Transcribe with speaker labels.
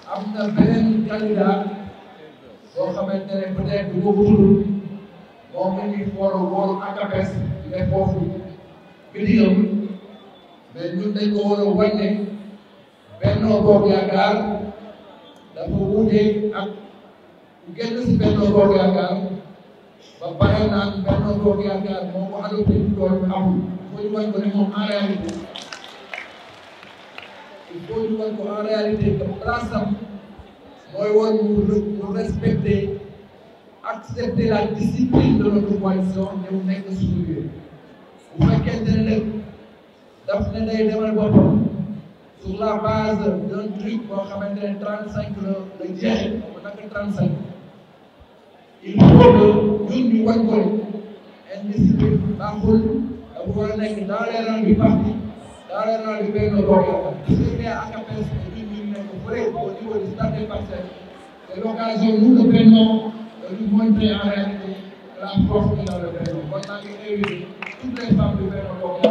Speaker 1: am na beneen candidat boo xamante ne peut-être du ko tudd moom la ñuy xool wóolu ACAPES di def foofu bitigam mais ñun dañ ko war a wàññe Benno Bokk Yaakaar dafa wuute ak génn si Benno Bokk Yaakaar ba pare naan Benno Bokk Yaakaar moo ko adopté loolu amul il faut ñu wan ko ne moom en réalité il faut ñu wan ko en réalité que place am mooy war mu mu respecter accepter la discipline de notre coalition ne mu nekk suñu biir bu fekkente ne nag daf ne day demal boppam sur la base d'un truc boo xamante ne trente cinq la la jeexee mu nekk trente cinq il faut que ñun ñu wañ ko indiscipline baaxul dafa war a nekk dans les rangs du parti dans les rangs du Benno Bokk Yaakaar su fekkee ACAPES ñun ñu nekk fële au niveau du stade des Parcelles c'est l'occasion nous le Benno de lui montrer en réalité la force qu'il a le Benno kon maa ngi invité toutes les femmes du Benno Bokk